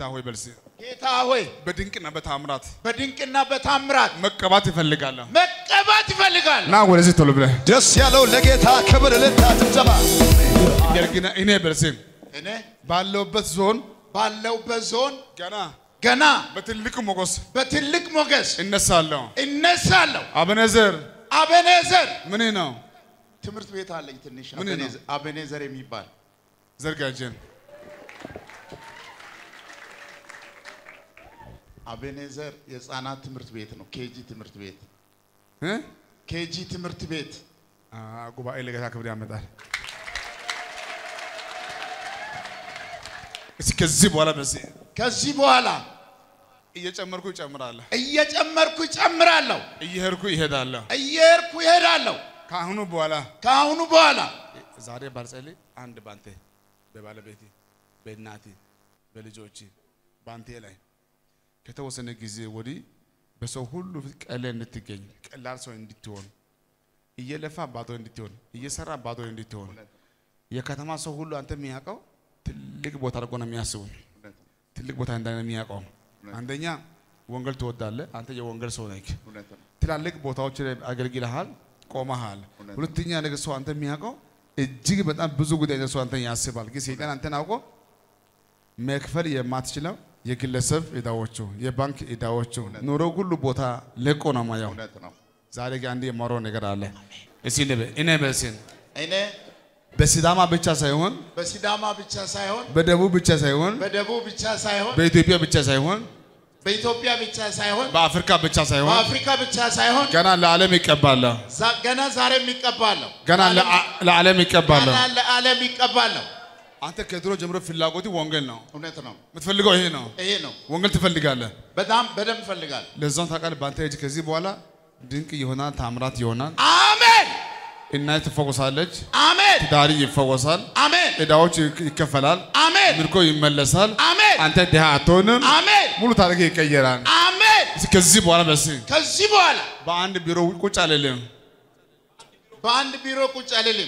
ጌታ ሆይ በልሲ ጌታ ሆይ በድንቅና በታምራት በድንቅና በታምራት መቀባት ይፈልጋለሁ። መቀባት ይፈልጋል። ና ወደዚህ ቶሎ ብለህ ደስ ያለው ለጌታ ክብር እልልታ ጭብጨባ ገርግና እኔ በልሲ እኔ ባለውበት ዞን ባለውበት ዞን ገና ገና በትልቅ ሞገስ በትልቅ ሞገስ እነሳለሁ። እነሳለሁ። አበነዘር አቤኔዘር ምን ነው ትምህርት ቤት አለኝ ትንሽ ምን ነው? አቤኔዘር- አቤኔዘር የሚባል ዘርጋጀን አቤኔዘር የህፃናት ትምህርት ቤት ነው። ኬጂ ትምህርት ቤት እ? ኬጂ ትምህርት ቤት አ፣ ጉባኤ ለጌታ ክብር ያመጣል። እስኪ ከዚህ በኋላ በዚህ ከዚህ በኋላ እየጨመርኩ እጨምራለሁ፣ እየጨመርኩ እጨምራለሁ፣ እየሄድኩ ይሄዳለሁ። እየሄድኩ እሄዳለሁ። ከአሁኑ በኋላ ከአሁኑ በኋላ ዛሬ ባልጸልይ አንድ ባንተ በባለቤቴ በእናቴ በልጆቼ ባንቴ ላይ ከተወሰነ ጊዜ ወዲህ በሰው ሁሉ ፊት ቀለል እንድትገኝ ቀላል ሰው እንድትሆን እየለፋ ባዶ እንድትሆን እየሰራ ባዶ እንድትሆን የከተማ ሰው ሁሉ አንተ የሚያውቀው ትልቅ ቦታ አድርጎ ነው የሚያስቡ ትልቅ ቦታ እንዳለ የሚያውቀው አንደኛ ወንጌል ትወዳለህ አንተ የወንጌል ሰው ነህ እውነት ነው። ትላልቅ ቦታዎች ላይ አገልግለሃል፣ ቆመሃል። ሁለተኛ ነገር ሰው አንተ የሚያውቀው እጅግ በጣም ብዙ ጉዳይ ሰው አንተ ያስባል። ግን ሰይጣን አንተን አውቆ መክፈል የማትችለው የግለሰብ ዕዳዎቹ፣ የባንክ ዕዳዎቹ ኑሮ ሁሉ ቦታ ለቆ ነው ማየው። እውነት ነው። ዛሬ ግን አንድ የማወራው ነገር አለ። እስኪ ንበ እኔ በስን እኔ በሲዳማ ብቻ ሳይሆን በሲዳማ ብቻ ሳይሆን በደቡብ ብቻ ሳይሆን በደቡብ ብቻ ሳይሆን በኢትዮጵያ ብቻ ሳይሆን በኢትዮጵያ ብቻ ሳይሆን በአፍሪካ ብቻ ሳይሆን በአፍሪካ ብቻ ሳይሆን ገና ለዓለም ይቀባለሁ። ዛ- ገና ዛሬም ይቀባለሁ። ገና ለአ- ለዓለም ይቀባለሁ። ገና ለዓለም ይቀባለሁ። አንተ ከድሮ ጀምሮ ፍላጎት ወንጌል ነው እውነት ነው። የምትፈልገው ይሄ ነው። ይሄ ነው። ወንጌል ትፈልጋለህ። በጣም በደንብ እፈልጋለሁ። ለዛም ታውቃለህ። በአንተ እጅ ከዚህ በኋላ ድንቅ ይሆናል፣ ታምራት ይሆናል። አሜን እናት ትፈወሳለች፣ አሜን ትዳሪ ይፈወሳል፣ አሜን ዕዳዎች ይክ- ይከፈላል፣ አሜን ምርኮ ይመለሳል። አሜን አንተ ድሃ አትሆንም፣ አሜን ሙሉ ታሪክ ይቀየራል። አሜን። እስኪ ከዚህ በኋላ በስ ከዚህ በኋላ በአንድ ቢሮ ቁጭ አልልም። በአንድ ቢሮ ቁጭ አልልም።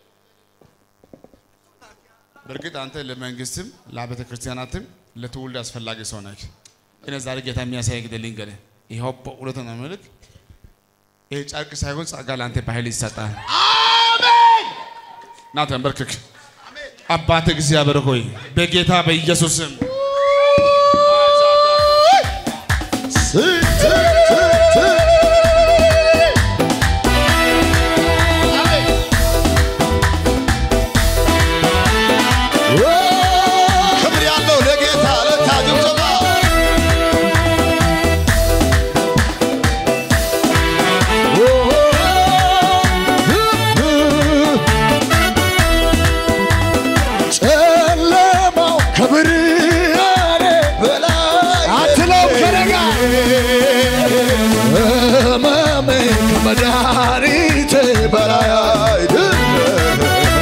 በእርግጥ አንተ ለመንግስትም ለቤተ ክርስቲያናትም ለትውልድ አስፈላጊ ሰው ነህ። እኔ ዛሬ ጌታ የሚያሳይ ግደልኝ ገለ ይኸው በእውነት ነው ምልክ ይህ ጨርቅ ሳይሆን ጸጋ ለአንተ በኃይል ይሰጣል። አሜን ና ተንበርክክ። አባት እግዚአብሔር ሆይ በጌታ በኢየሱስም ክብር ያለው ለጌታ እልልታ ጭብጨባ ጨለማው ከብርሃኔ በላይ አትለው ከረጋ ህመሜ ከመድኃኒቴ በላይ አይደለም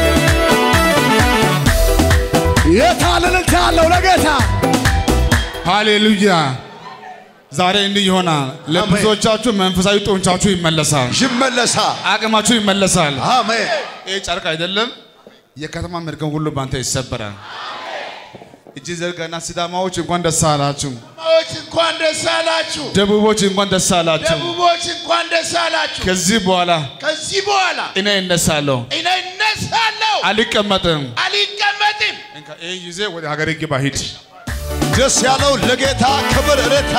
የታለ እልልታ ያለው ለጌታ ሃሌሉያ። ዛሬ እንዲህ ይሆናል። ለብዙዎቻችሁ መንፈሳዊ ጡንቻችሁ ይመለሳል፣ ይመለሳል አቅማችሁ ይመለሳል። አሜን ይህ ጨርቅ አይደለም፣ የከተማ መርገም ሁሉ ባንተ ይሰበራል። እጅ ዘርጋና ሲዳማዎች እንኳን ደስ አላችሁ፣ ማዎች እንኳን ደስ አላችሁ። ደቡቦች እንኳን ደስ አላችሁ። ደቡቦች እንኳን ደስ አላችሁ። ከዚህ በኋላ ከዚህ በኋላ እኔ እነሳለሁ፣ እኔ እነሳለሁ፣ አልቀመጥም። አልቀመጥም። እንካ ይህን ጊዜ ወደ ሀገሬ ግባ ሂድ። ደስ ያለው ለጌታ ክብር እልልታ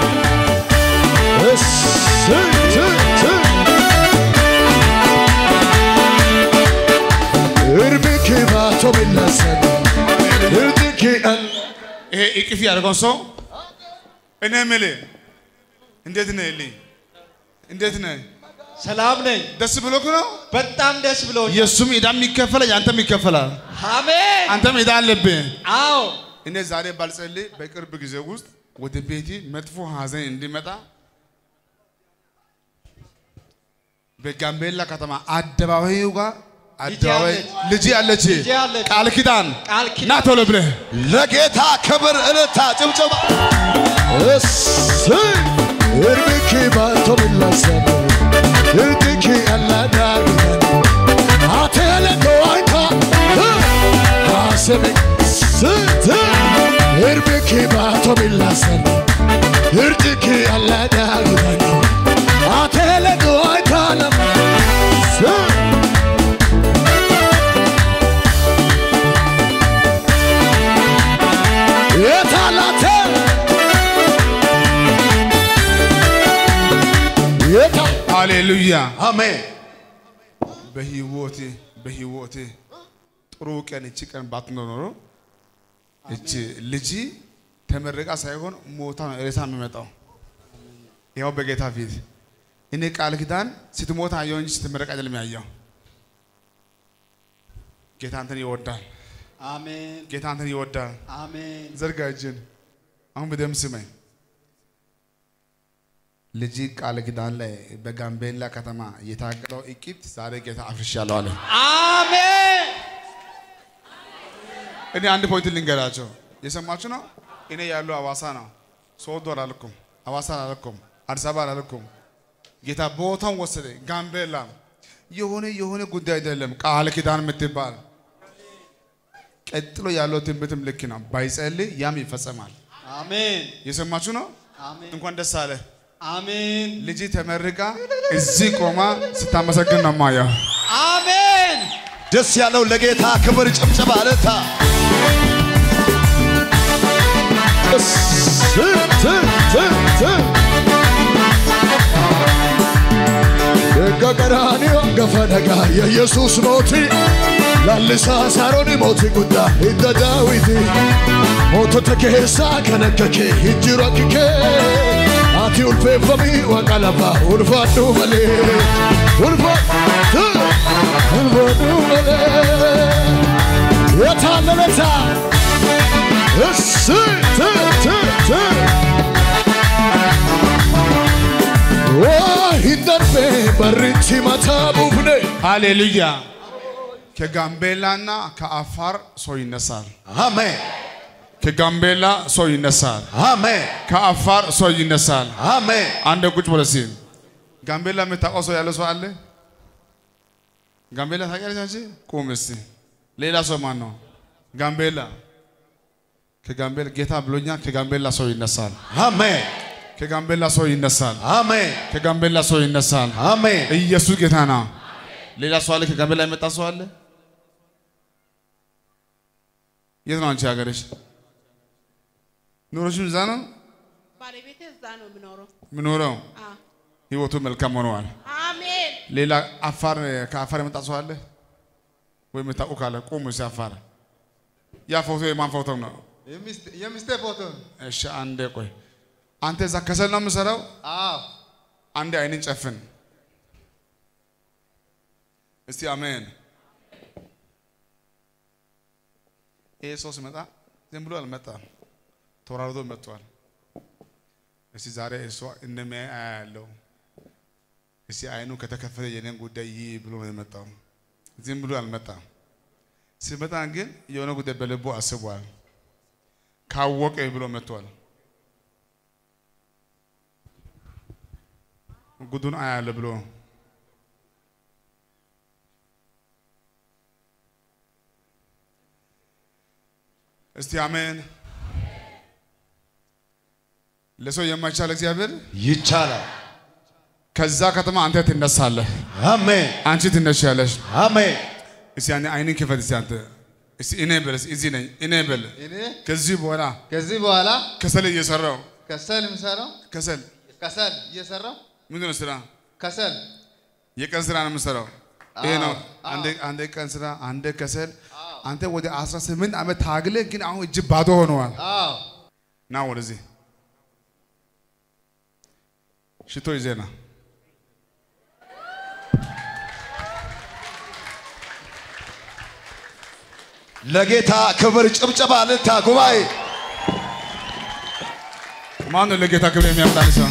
እርምክ ባቶ ቢለሰን እርምክ ይሄ እቅፍ ያደርገው ሰው እኔ የምልህ እንዴት ነህ ልኝ እንዴት ነህ? ሰላም ነኝ። ደስ ብሎክ ነው? በጣም ደስ ብሎኝ። የእሱም ዕዳም ይከፈላል፣ ያንተም ይከፈላል። አሜን። አንተም ዕዳ አለብህ። አዎ እኔ ዛሬ ባልጸልይ በቅርብ ጊዜ ውስጥ ወደ ቤቴ መጥፎ ሀዘን እንዲመጣ በጋምቤላ ከተማ አደባባዩ ጋር አደባባይ አለች። ልጅ አለች ልጄ አለች። ቃል ኪዳን ቃል ኪዳን ና ቶሎ ብለህ ለጌታ ክብር እልልታ ጭብጨባ እርምክ ባቶ ቢለሰን እርምክ አላዳግመን አቴለ ከዋይታ አሰበ ስት Irbiki baato billasani Irjiki allada gudani Atele duay talam የታላተ የታ ሃሌሉያ አሜን በህይወቴ በህይወቴ ጥሩ ቀን እቺ ቀን ባትኖር ኖሮ እቺ ልጅ ተመረቃ ሳይሆን ሞታ ነው ሬሳ የሚመጣው። ያው በጌታ ፊት እኔ ቃል ኪዳን ስትሞት አየሁ እንጂ ስትመረቅ አይደለም ያየው። ጌታ አንተን ይወዳል። አሜን ጌታ አንተን ይወዳል። አሜን ዘርጋ እጅን። አሁን በደም ስመኝ። ልጅ ቃል ኪዳን ላይ በጋምቤላ ከተማ የታቀደው እቂት ዛሬ ጌታ አፍርሻለሁ አለ። አሜን እኔ አንድ ፖይንት ልንገራቸው። የሰማችሁ ነው። እኔ ያለው አዋሳ ነው። ሶዶ አላልኩም፣ አዋሳ አላልኩም፣ አዲስ አበባ አላልኩም። ጌታ ቦታውን ወሰደ። ጋምቤላ የሆነ የሆነ ጉዳይ አይደለም። ቃል ኪዳን የምትባል ቀጥሎ ያለው ትንቢትም ልክ ነው። ባይጸልይ ያም ይፈጸማል። አሜን የሰማችሁ ነው። አሜን እንኳን ደስ አለ። አሜን ልጅ ተመርቃ እዚህ ቆማ ስታመሰግን ነው ማየው። አሜን ደስ ያለው ለጌታ ክብር ጭብጨባ እልልታ ገቀራኒዮ ገፈነጋ የኢየሱስ ሞቲ ላልሳ ሳሮኒ ሞቲ ጉዳ ሂደ ዳዊቲ ሞቶተ ኬሳ ከነከኬ ሂጅሮ አኪኬ አቲ ኡልፌፈሚ ወቀለባ ኡልፋዱ መሌ ኡልፋዱ ኡልፋዱ መሌ የታለለታ እስ ት ት ት ሂንደርቤ በሪቲ መታ ቡፍኔ ሃሌሉያ። ከጋምቤላና ከአፋር ሰው ይነሳል። አሜን ከጋምቤላ ሰው ይነሳል። አሜን ከአፋር ሰው ይነሳል። አሜን አንድ ቁጭ ብለህ እስኪ ጋምቤላ የምታውቀው ሰው ያለ ሰው አለ? ጋምቤላ ታውቂያለሽ አንቺ? ቁም እስቲ። ሌላ ሰው ማን ነው? ጋምቤላ ከጋምቤላ ጌታ ብሎኛል። ከጋምቤላ ሰው ይነሳል። አሜን ከጋምቤላ ሰው ይነሳል። አሜን ከጋምቤላ ሰው ይነሳል። አሜን ኢየሱስ ጌታ ነው። ሌላ ሰው አለ? ከጋምቤላ የመጣ ሰው አለ? የት ነው አንቺ ሀገርሽ? ኑሮሽም እዛ ነው ባለቤቴ እዛ ነው የምኖረው። ምኖረው? አዎ። ህይወቱ መልካም ሆነዋል። አሜን። ሌላ አፋር ከአፋር የመጣ ሰው አለ ወይ? የምታውቁ ካለ ቁሙ። እስኪ አፋር ያ ፎቶ የማን ፎቶ ነው? የሚስቴ ፎቶ እሺ አንዴ ቆይ። አንተ እዛ ከሰል ነው የምሰራው? አዎ አንዴ አይንን ጨፍን እስቲ አሜን። ይሄ ሰው ሲመጣ ዝም ብሎ አልመጣም፣ ተወራርዶ መጥቷል። እስቲ ዛሬ እሷ እንደሚያይ አያለው። እስቲ አይኑ ከተከፈተ የኔን ጉዳይ ይህ ብሎ ነው የመጣው። ዝም ብሎ አልመጣም። ሲመጣ ግን የሆነ ጉዳይ በልቡ አስቧል። ካወቀ ብሎ መጥቷል። ጉዱን አያለ ብሎ እስቲ አሜን። ለሰው የማይቻል እግዚአብሔር ይቻላል። ከዛ ከተማ አንተ ትነሳለህ፣ አሜን አንቺ ትነሻለሽ። አሜን እስቲ ያኔ አይንን ክፈት። እስቲ አንተ እስቲ እኔ በል እስቲ እዚህ ነኝ እኔ በል። እኔ ከዚህ በኋላ ከዚህ በኋላ ከሰል እየሰራው ከሰል የምሰራው ከሰል ከሰል እየሰራው ምንድን ነው ስራ? ከሰል የቀን ስራ ነው የምሰራው። ይሄ ነው አዎ፣ አንዴ አንዴ ቀን ስራ፣ አንዴ ከሰል። አንተ ወደ 18 ዓመት ታግለ ግን አሁን እጅ ባዶ ሆነዋል። አዎ ና ወደዚህ ሽቶ ይዜና ለጌታ ክብር ጭብጨባ እልልታ ጉባኤ ማን ነው ለጌታ ክብር የሚያመጣን ሰው?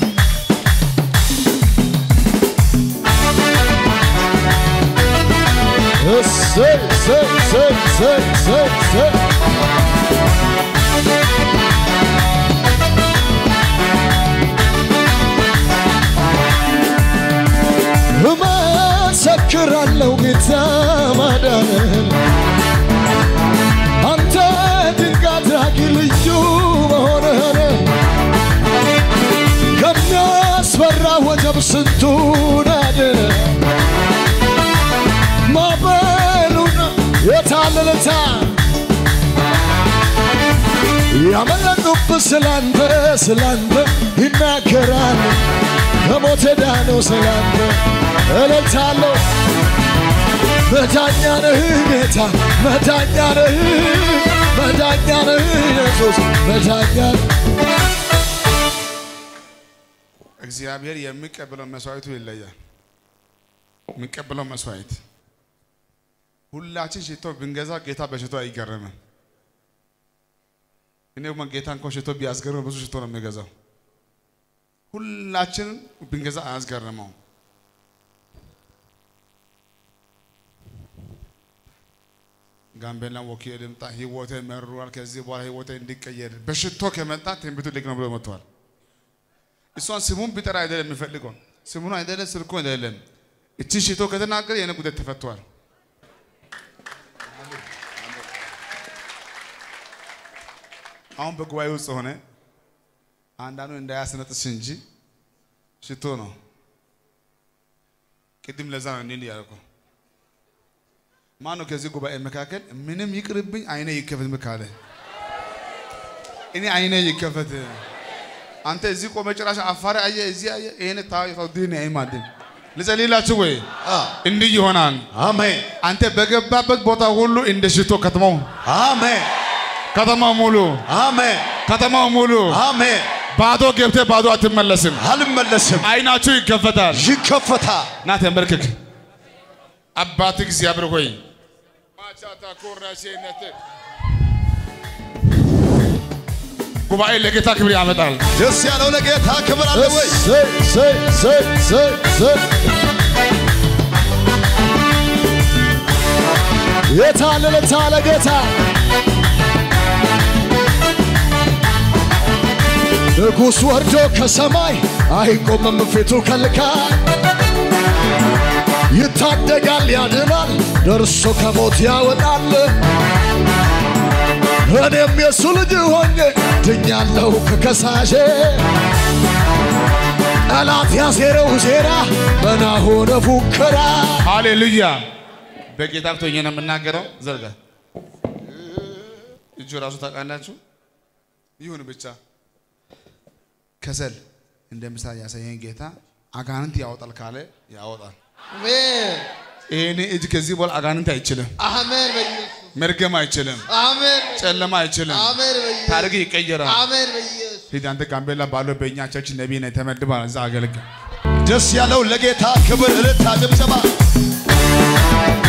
እሰይ እሰይ እሰይ እሰይ እሰይ እሰይ እመሰክራለሁ ጌታ ማዳንን አንተ ድንቅ አድራጊ ልዩ የመጡብህ ስላንተ ስላንተ ይናገራል ከሞት ዳነው ስላንተ እልልታለሁ መዳኛ ነህ ጌታ መዳኛ ነህ መዳኛ ነህ ኢየሱስ መዳኛ እግዚአብሔር የሚቀበለው መስዋዕቱ ይለያል። የሚቀበለው መስዋዕት ሁላችን ሽቶ ብንገዛ ጌታ በሽቶ አይገረምም። እኔ ደግሞ ጌታ እንኳን ሽቶ ቢያስገርም ብዙ ሽቶ ነው የሚገዛው። ሁላችን ብንገዛ አያስገርመው። ጋምቤላ ወኪ ልምጣ ህይወቴ መሯል። ከዚህ በኋላ ህይወቴ እንዲቀየር በሽቶ ከመጣ ትንቢቱ ልክ ነው ብሎ መጥተዋል። እሷን ስሙን ቢጠራ አይደለም የሚፈልገው ስሙን አይደለም ስልኩ አይደለም። እችን ሽቶ ከተናገረ የኔ ጉዳይ ተፈቷል። አሁን በጉባኤ ውስጥ ሆነ አንዳንዱ እንዳያስነጥስ እንጂ ሽቶ ነው። ቅድም ለዛ ነው እንዲህ ያልኩ። ማን ነው ከዚህ ጉባኤ መካከል ምንም ይቅርብኝ አይኔ ይከፈት ካለ እኔ አይኔ ይከፈት። አንተ እዚህ ቆመ ጭራሽ አፋሪ አየ እዚህ አየ ይሄን ታው ዲን አይማድን ልጸልይላችሁ ወይ እንዲህ ይሆናል። አሜን አንተ በገባበት ቦታ ሁሉ እንደ ሽቶ ከተማው አሜን ከተማው ሙሉ አሜን ከተማው ሙሉ አሜን። ባዶ ገብተህ ባዶ አትመለስም። አልመለስም፣ አይናችሁ ይከፈታል። ይከፈታል። ና ተንበርክክ። አባት እግዚአብሔር ሆይ ማቻታ ኮራሴነት ጉባኤ ለጌታ ክብር ያመጣል። ደስ ያለው ለጌታ ክብር አለ ወይ? እሰይ እሰይ እሰይ እሰይ እሰይ የታለ ለታለ ጌታ ንጉሥ ወርዶ ከሰማይ አይቆምም ፊቱ ከልካይ ይታደጋል ያድናል ደርሶ ከሞት ያወጣል እኔም የእሱ ልጅ ሆኜ ድኛለሁ ከከሳሼ ጠላት ያሴረው ሴራ መና ሆነ ፉከራ ሃሌሉያ። በጌታ ብቶኝ ነው የምናገረው። ዘርጋ እጁ ራሱ ታውቃላችሁ። ይሁን ብቻ ከሰል እንደ ምሳሌ ያሳየኝ ጌታ አጋንንት ያወጣል ካለ ያወጣል። አሜን ይሄኔ እጅ ከዚህ በኋላ አጋንንት አይችልም፣ አሜን በኢየሱስ መርገም አይችልም፣ አሜን ጨለማ አይችልም። አሜን በኢየሱስ ታሪክ ይቀየራል። አሜን በኢየሱስ ሂድ አንተ ጋምቤላ ባለው በእኛ ቸርች ነቢይ ነህ ተመድበሃል። እዛ አገልግል። ደስ ያለው ለጌታ ክብር እልልታ ጭብጨባ